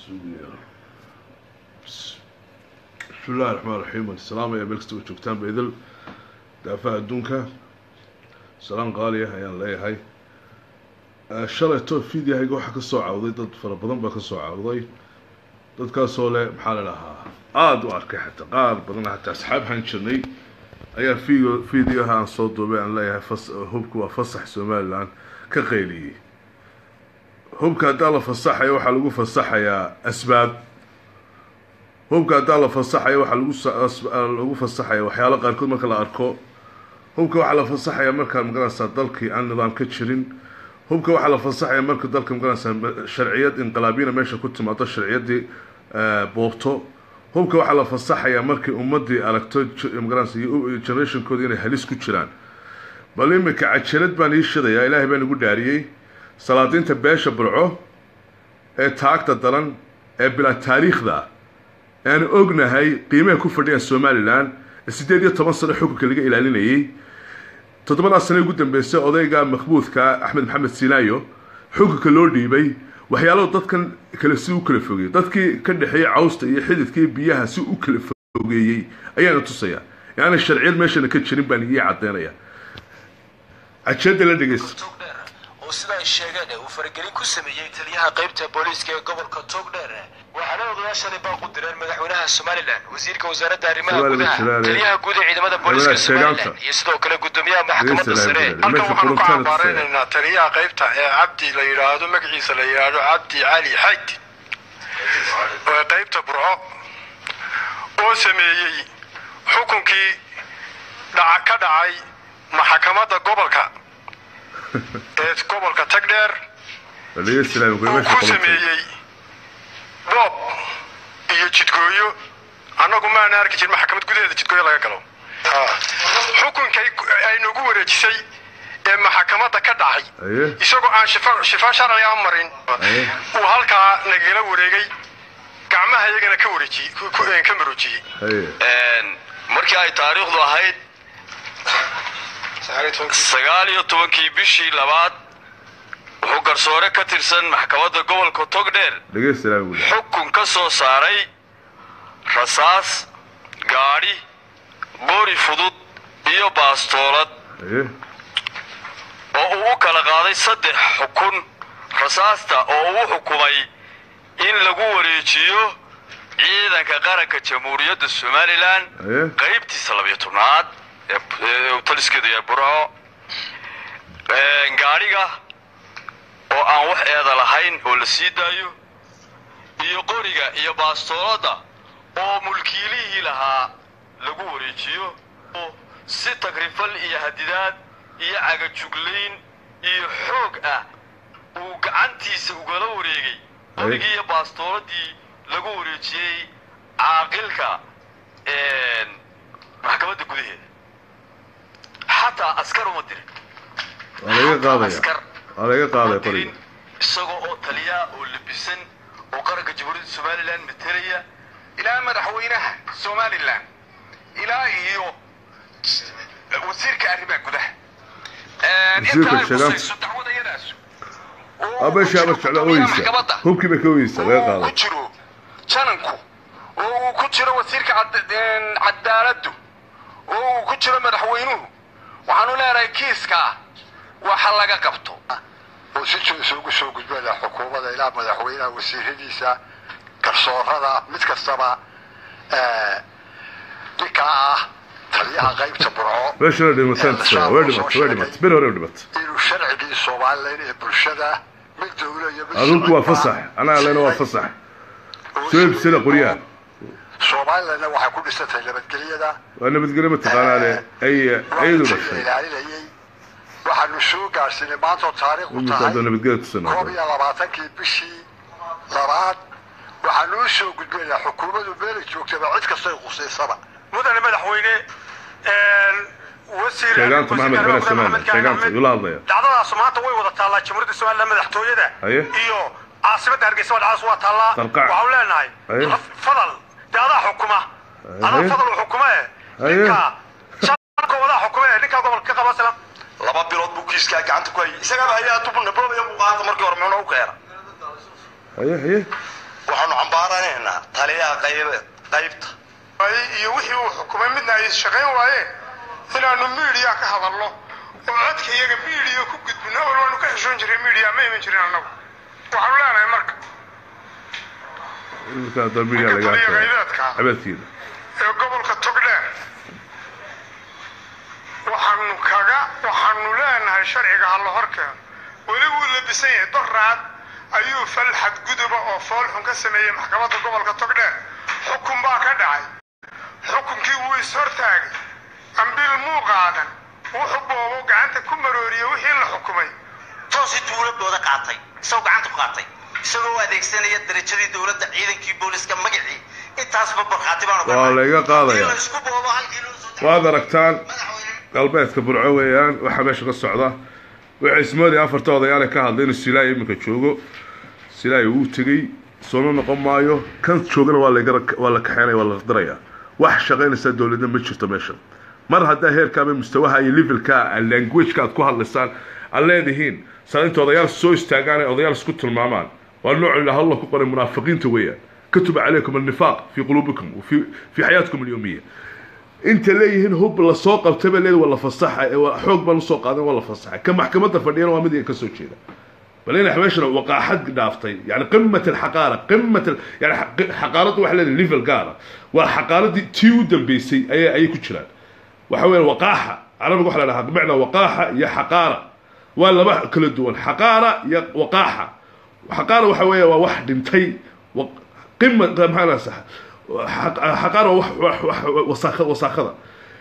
suugayaa bismi illahi raxmaan raxiim waan salaamaya meel kasta oo joogtaan baidil daafaha adduunka salaan qaali ah ayaan leeyahay shalayto fidyahayga waxaa ka soo cawday dad fara badan baa ka soo cawday dadkaasoo leh maxaa la dhahaa aada u arkay xataa qaar badan xataa asxaab han jirnay ayaa video videoha aan soo duubay aan leeyahay fas hubka waa fasax somalilan ka qayliyey hubka haddaa la fasaxayo waxaa lagu fasaxayaa asbaab hubka haddaa la fasaxayo waxaa lagu lagu fasaxaya waxyaalo qaarkood marka la arko hubka waxaa la fasaxaya markaa magaranaysaa dalkii aan nidaam ka jirin hubka waxaa la fasaxaya marka dalka magaranaysaa sharciyad inqilaabiyana meesha ku timaado sharciyaddii boobto hubka waxaa la fasaxayaa markii ummadii aragto magaranaysa generationkooda inay halis ku jiraan bal imika cajalad baan ii shidayaa ilaahay baan igu dhaariyey salaadiinta beesha burco ee taagta daran ee bilaa taariikhda aan ognahay qiimaha ku fadhiya somalilan siddeed iyo toban sano xukunka laga ilaalinayay toddobadaa sano ugu dambeysay odayga makbuudka axmed maxamed sinaayo xukunka loo dhiibay waxyaalaha dadkan kale si u kala fogeeyey dadkii ka dhexeeyey cawsta iyo xididkii biyaha si u kala fogeeyey ayaana tusaya yaani sharciyad meeshana ka jirin baan ii caddeynaya cajeeda la dhegeysta oo sida ay sheegeen uu faragelin ku sameeyey taliyaha qaybta booliiska ee gobolka togdheer waxaana odayaashani baaq u direen madaxweynaha somalilan wasiirka wasaaradda arrimaha gudaha taliyaha guud ee ciidamada booliiska somalilan iyo sidoo kale gudoomiyaha maxkamadda sare halkan waxaanu ka cambaareynayna taliyaha qaybta ee cabdi la yidhaahdo magaciisa la yidhaahdo cabdi cali xayd ee qaybta burco oo sameeyey xukunkii dhaca ka dhacay maxkamadda gobolka ee gobolka tagdheer uu ku sameeyey boob iyo jidgooyo annagu maana arki jirin maxkamad gudaheeda jidgooyo laga galo xukunkay ay nagu wareejisay ee maxkamadda ka dhacay isagoo aan shifa sharci a marin uu halkaa nagala wareegay gacmaha iyagana ka wareejiyey ka maroojiyey markii ay taariikhdu ahayd sagaal iyo tobankii bishii labaad wuxuu garsoore ka tirsan maxkamadda gobolka togdheer xukun ka soo saaray rasaas gaadhi boori fudud iyo baastoolad oo uu u kala qaaday saddex xukun rasaasta oo uu xukumay in lagu wareejiyo ciidanka qaranka jamhuuriyadda somalilan qaybtiisa labiyo tobnaad taliskeedu yahay burco gaadhiga oo aan wax eeda lahayn oo la sii daayo iyo qoriga iyo baastooladda oo mulkiilihii lahaa lagu wareejiyo si tagrifal iyo hadidaad iyo cagajuglayn iyo xoog ah uu gacantiisa ugala wareegay qorigii iyo baastooladii lagu wareejiyey caaqilka maxkamadda gudaheeda xataa askar uma dirin dirin isagoo oo taliyaa oo labisan oo qaranka jamhuuriyadda somalilan matalaya ilaa madaxweynaha somalilan ilaa iyo wasiirka arrimaha gudaha dacwadayadaas abasha abar jecla oyeysa hubkii bay ka oyeysa laga qaaday ku jiro jananku oo uu ku jiro wasiirka cadaaladdu oo uu ku jiro madaxweynuhu waxaanu leenahay kiiska waxa laga qabto oo si isugu soo gudbada xukuumadda ilaa madaxweynaha wasiiradiisa garsoorada mid kastaba ninkaa ah taliyaha qaybta burco meeshana dhimatay way dhimatay way dhimatay bir hore dhimatay inuu sharcigii somalilan ee bulshada mid dowla iyo mid adulku waa fasax anaa lena waa fasax soo ibsada qoryaha somalilanna waxay ku dhisantay nabadgelyada waa nabadgelyo mataqaanaa le ay ayadu dhashay ilaalinayay waxaanu soo gaarsiinay maantoo taariikhu imikaadoo tahay nabadgelyo tusanaa koob iyo labaatankii bishii labaad waxaanu u soo gudbinaynaa xukuumaddu meelay joogtaba cid kastay qusaysaba mudane madaxweyne wasiir sheegaanta maxamed xene samaane sheegaanta yula hadlaya dhacdadaas maanta way wada taallaa jamhuuriyadda somaliland madaxtooyada Haye. iyo caasimadda hargeysa waa dhacdaas waa taallaa Qarqac. waxaanu leenahay Haye. fadal dee adaa xukuma adaa Haye. fadal u xukuma e Haye. ninka shanka wadaa xukuma e ninka gobolka ka qaba salam laba bilood buu kiiskaa gacanta ku hayay isagaaba hay-aa tubuna boobaya buu qaata markii hore muxuuna u keena haye haye waxaanu cambaaranaynaa taliyaha qayb- qaybta waaye iyo wixii uu xukumay midna ay shaqayn waayeen inaanu miidiya ka hadalno oo codka iyaga miidiya ku gudbino awal waanu ka xishoon jiray miidiya ma iman jirin annagu waxaanu leenahay marka iminka hadda media laga taliya hadlaya qaybeedka cabeedkiina ee gobolka togdheer waxaanu kaga waxaanu leenahay sharciga ha la hor keeno weli wuu labisan yahay doraad ayuu fal xadguduba oo foolxun ka sameeyey maxkamadda gobolka togdheer xukun baa ka dhacay xukunkii wuu is-hortaagay ambil muu qaadan wuxuu boobo gacanta ku marooriyey wixii la xukumay toosi dowladooda qaatay isagoo gacanta ku qaatay isagoo u adeegsanaya darajadii dowladda ciidankii booliska magacii intaasba barkhaati baanu ka waa nahay. layga qaadaya Haddii la isku boobo halkii loo soo waad aragtaan madaxweyne galbeedka burco weeyaan waxaa meesha ka socda waxay ismoodaya afarta odayaale ka hadlay inuu silaayo iminka joogo silaayo wuu tegey soona noqon maayo kan joogana waa laga waa la kaxeynaya waa la diraya wax shaqaynaysa dowladna ma jirto meesha mar haddaa heerka ama mustawaha iyo levelka languageka aad ku hadlaysaan aad leedihiin saa inta odayaal soo istaagaan ay odayaal isku tilmaamaan waa nooc ilaha allah ku qoray munaafiqiinta weeyaan katuba calaykum alnifaaq fii quluubikum وفي في حياتكم اليوميه inta leeyihiin hub lasoo qabtay baa leedahay waa la fasaxa ee waa xoog baan usoo qaadan waa la fasaxa ka maxkamadda fadhiyana waa mid iyaga ka soo jeeda bal in xabeeshana waqaaxad dhaaftay yani qimat alxaqaara qimat al- yani xaq- xaqaaraddu waxa leedahay level gaara waa xaqaaradii tii u dambeysay ayay ayay ku jiraan waxa weeye waqaaxa carabiga waxa la dhahaa bimacnaa waqaaxa iyo xaqaara waa laba kala duwan xaqaara iyo waqaaxa xaqaara waxa weeye waa wax dhintay wa- qima maxaa la sax xaqaara waa wax wax wax wasaakha wasaakada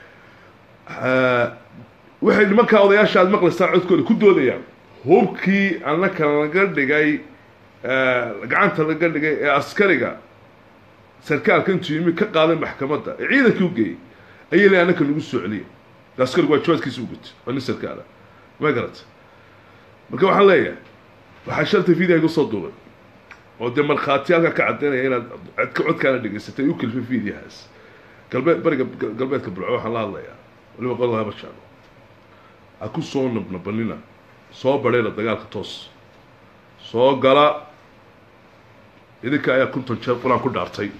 waxay nimanka odayaasha aad maqlaysaan codkooda ku doodayaan hubkii annaka laga dhigay gacanta laga dhigay ee askariga sarkaalka intuu yimi ka qaaday maxkamadda ee ciidankii u geeyey ayay leeyahay annaka nagu soo celiya askarigu waa jawaadkiisa u gutay waa nin sarkaala ma garata marka waxaan leeyahay waxaa shalta video igu soo duubay oo dee markhaati halkaa ka caddaynaya inaad codka codkaana dhegaysatay u kelfay videohaas galbeed bariga galbeedka burco waxaan la hadlayaa waliba qolada haba jeclo ha ku soo nabnabanina soo badhayla dagaalka toos soo gala idinka ayaa konton jeer qur-aan ku dhaartay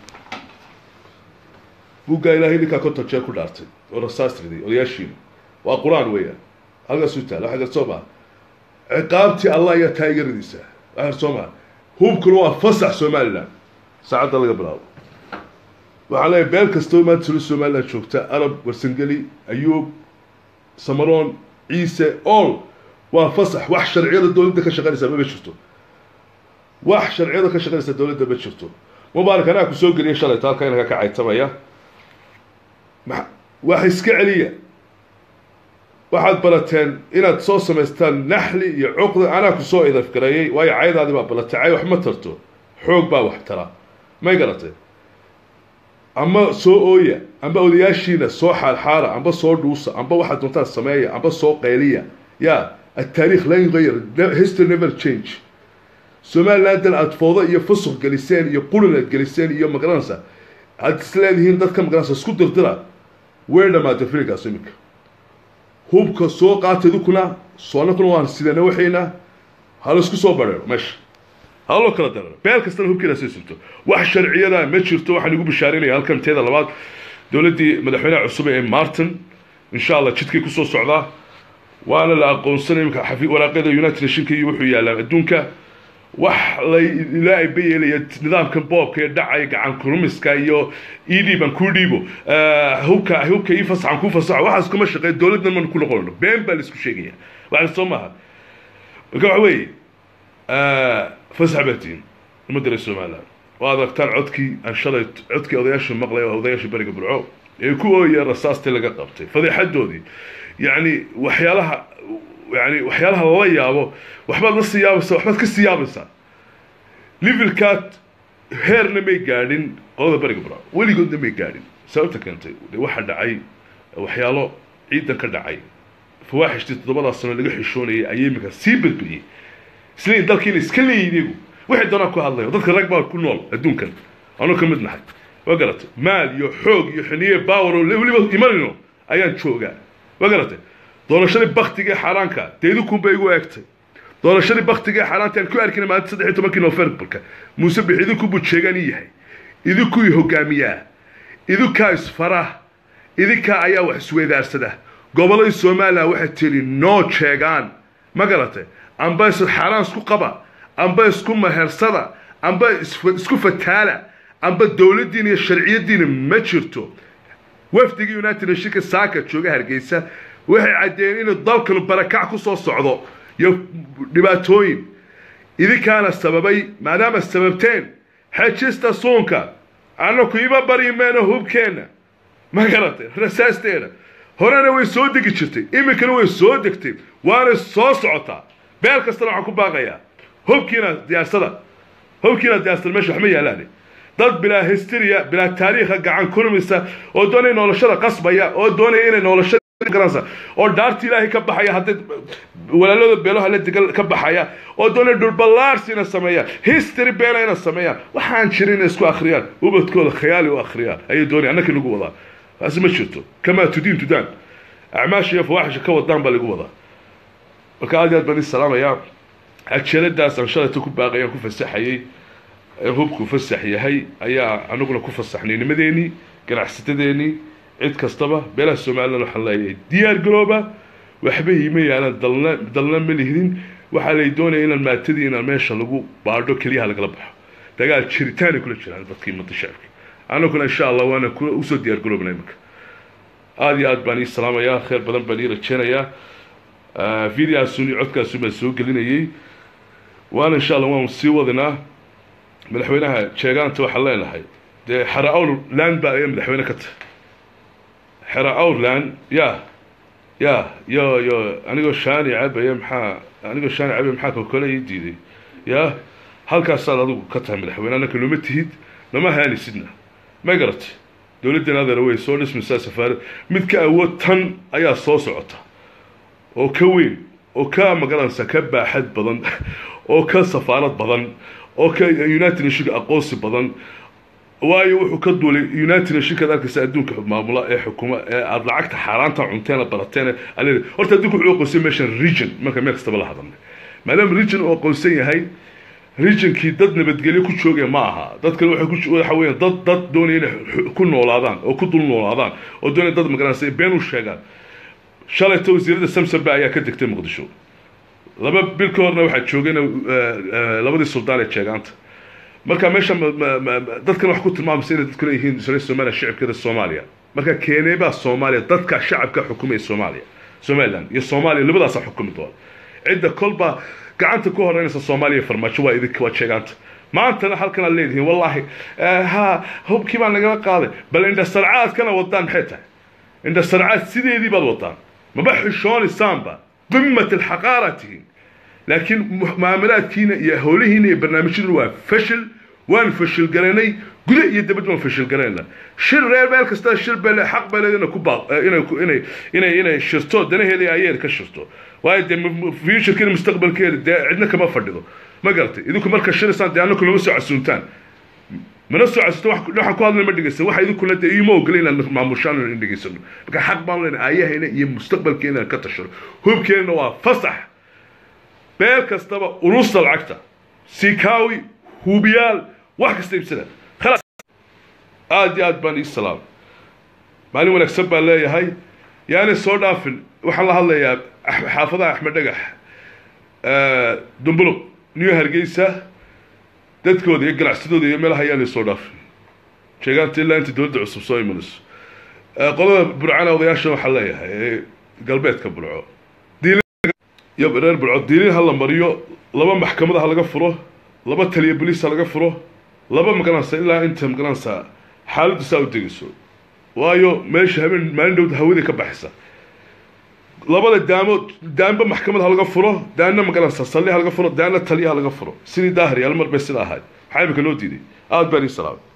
buggaa ilaahay idinkaa konton jeer ku dhaartay oo rasaas riday odayaashiina waa qur-aan weeyaan halkaasuu taala waxa gar soo maa ciqaabtii allah ayaa taa iga ridaysaa waxa gar soo maa hubkuna waa fasax somaliland saacadda laga bilaabo waxaan leeyahay beel kastoo maanta sula somaliland joogta arab warsangeli ayuub samaroon ciise all waa fasax wax sharciyada dowladda ka shaqaynaysa maba jirto wax sharciyada ka shaqaynaysa dowladda ma jirto mubaarak anaa ku soo geliyay shalay taalka inaka ka caytamaya ma wax iska celiya waxaad barateen inaad soo samaystaan naxli iyo cuqdi anaa ku soo idafgareeyey waayo caydaadii baa balatay cay wax ma tarto xoog baa wax tara may garatay ama soo ooya amba odayaashiina soo xaalxaala amba soo dhuusa amba waxaad doontaan sameeya amba soo qayliya ya التاريخ لا يغير history never change somalilandan aada foodo iyo fusuq geliseen iyo qulin aad geliseen iyo magaranaysa aad isleedihiin dadka magaranaysa isku dirdira way dhamaatay filikaas iminka hubka soo qaata idinkuna soonakuna waan sidana waxayna hala isku soo bareero meesha haloo kala dararo beel kastana hubkeeda sii sirto wax sharciyada ma jirto waxaan igu bishaarinaya halkan teeda labaad dowladdii madaxweynaha cusub ee martin insha allah jidkay kusoo socdaa waana la aqoonsanay imika xafi waraaqyada united nationka iyo wuxuu yaalaa adduunka wax la ilaa ay bayeelaya nidaamkan boobka ee dhacaya gacan kurumiska iyo idhiiban ku dhiibo hubka hubka ii fasaxan ku fasaxo waxaas kuma shaqeeya dowladdan man ku noqono been baa la isku sheegaya waxaan soo maaha marka waxa weeye fasax baa tihin ummadda reer somaliland waad aragtaan codkii aan shalay codkii odayaasha maqlay oo odayaasha beriga burco ee ku ooya rasaastii laga qabtay fadeexadoodii yacni waxyaalaha yani waxyaalaha lala yaabo waxbaad la sii yaabaysaa waxbaad ka sii yaabaysaa livilkaad heerna may gaadhin qolada beriga burco weligoodna may gaadhin sababta keentay de waxa dhacay waxyaalo ciidan ka dhacay fawaaxishtii toddobadaas sano laga xishoonayay ayay iminka sii badbadiyey isleeyihin dalkiina iska leeyihin iyagu waxay doonaan ku hadlayo dadka rag baa ku nool adduunkan anuu ka mid nahay waa garatay maal iyo xoog iyo xiniye baawer oo weliba imanayno ayaan joogaa waa garatay doorashadii baktiga ee xaaraanka dee idinkunba igu eegtay doorashadii baktiga ee xaaraanta aan ku arkina maalinta saddex iyo tobankii novembarka muuse bix idinku buu jeegaan ii yahay idinku i hogaamiyaa idinkaa isfara idinkaa ayaa wax isweydaarsada gobolladii somalilan waxay tiri noo jeegaan ma garatay amba is xaaraan isku qaba amba isku mahersada amba isku fataala amba dowladdiina iyo sharciyaddiina ma jirto wafdigii united nationka saaka jooga hargeysa waxay caddeeyeen inuu dalkanu barakac ku soo socdo iyo dhibaatooyin idinkaana sababay maadaama sababteen xejista suunka annaku ima barimeeno hubkeenna ma garatay rasaasteena horena way soo degi jirtay iminkana way soo degtay waana soo socotaa beel kastana waxaan ku baaqayaa hubkiina diyaarsada hubkiina diyaarsada meesha waxma yaalaan dad bilaa historia bilaa taariikha gacan kurmisa oo doonaya noloshada qasbaya oo doonaya inay noloshada garansa oo dhaarta ilaahay ka baxaya hadday walaalada beelaha la degan ka baxaya oo doonaya dhulballaarsiina sameeyaan history beena ina sameeyaan waxaan jirin inay isku akhriyaan ubadkooda khayaali u akhriyaan ayay doonaya annakii lagu wadaa taasi ma jirto kamaa tudiin tudaan acmaasha iyo fawaaxisha ka wadaan baa lagu wadaa marka aad iyo aad baan ii salaamayaa cajaladaasaan shalayta ku baaqayaan ku fasaxayay hubku fasax yahay ayaa anaguna ku fasaxnay nimadeenii ganacsatadeenii cid kastaba beelaha somalilan waxaan leeyahay diyaar garooba waxba iima yaalaan dalna dalna ma lihdin waxaa lay doonaya inaan maatadii inaan meesha lagu baadho keliyaha lagala baxo dagaal jiritaanay kula jiraan dadkii ummadda shacabka anaguna insha allah waana usoo diyaar garoobnay marka aada iyo aad baan ii salaamayaa khayr badan baan ii rajeynayaa videoaasuni codkaasun baan soo gelinayay waana insha allah waan sii wadinaa madaxweynaha jeegaanta waxaan leenahay dee xera outland baa ayaa madaxweyne ka tahay xera outland ya ya yo yo anigoo shaani cabaya maxaa anigoo shaani cabaya maxaa kokole ii diiday ya halkaasaad adigu ka tahay madaxweyne annaka nooma tihid nama haanisidna ma garatay dowladdan adana way soo dhismaysaa safaarad mid ka awood tan ayaa soo socota oo ka weyn oo ka magaranaysa ka baaxad badan oo ka safaarad badan oo ka united nationka aqoonsi badan waayo wuxuu ka duulay united nationkaad arkaysa adduunka maamula ee xukuma ee aada lacagta xaaraanta cunteena barateen ale horta adduunka wuxuu aqoonsan meeshan region marka meel kastaba la hadalnay maadaama region uu aqoonsan yahay regionkii dad nabadgelyo ku joogaya ma aha dadkan waxay ku waxa weeyaan dad dad doonaya inay ku noolaadaan oo ku dul noolaadaan oo doonaya dad magaranaysa been u sheegaan shalayta wasiirada samsamba ayaa ka degtay muqdisho laba bil ka horna waxaa joogayna labadii suldaan ee jeegaanta marka meesha dadkan wax ku tilmaamaysa inay dadkuna yihiin reer soomaaliya shacabkeeda soomaaliya marka keeneebaa soomaaliya dadka shacabka xukumaya soomaaliya somaliland iyo soomaaliya labadaasaa xukumi doona cidda kolba gacanta ku horeynaysa soomaaliya farmaajo waa idinka waa jeegaanta maantana halkan aad leedihiin wallaahi ha hubkii baa nagala qaaday bal indhasarcaadkana wadaan maxay tahay indhasarcaad sideedii baad wadaan maba xishoonaysaan qimat alxaqaara tihiin laakiin mucaamalaadkiina iyo howlihiina iyo barnaamijyaduna waa fashil waan fashil garanay guda iyo dabad waan fashil garanayna shir reer meel kasta shir bale xaq bale inay ku baaq inay inay inay inay shirto danaheeda ayeer ka shirto waayo dee futurekeeda mustaqbalkeeda dee cidna kama fadhido ma garatay idinku marka shiraysaan dee annaku lama soo casuuntaan mana soo casuunto waxaan ku hadlay ma dhegeysan waxa idinkuna dee iima ogolay inaan maamushaan in dhegeysano marka xaq baan leenahay aayahayna iyo mustaqbalkeena inaan ka tashano hubkeenna waa fasax beel kastaba urusta lacagta sikaawi hubiyaal wax kasta iibsada khalaas aada iyo aad baan ii salaamay maalin wanaagsan baan leeyahay yaanay soo dhaafin waxaan la hadlayaa xaafadaha axmed dhagax dumbuluq new hargeysa dadkooda iyo ganacsadooda iyo meelaha ayaanay soo dhaafin sheegaanta ilaa inta dowladda cusub soo imanayso qolada burcana odayaasha waxaan leeyahay ee galbeedka burco iyo reer burco diilin ha la mariyo laba maxkamada ha laga furo laba taliya boliis ha laga furo laba magaranaysa ilaa inta magaranaysa xaaladdu saa u degayso waayo meesha habeen maalin dhowda hawada ka baxaysa labada daamo daanba maxkamad ha laga furo daanna magaranaysa salli ha laga furo daanna taliya ha laga furo sidii daahri hal mar bay sida ahayd maxaa imika loo diiday aada baan ii salaamay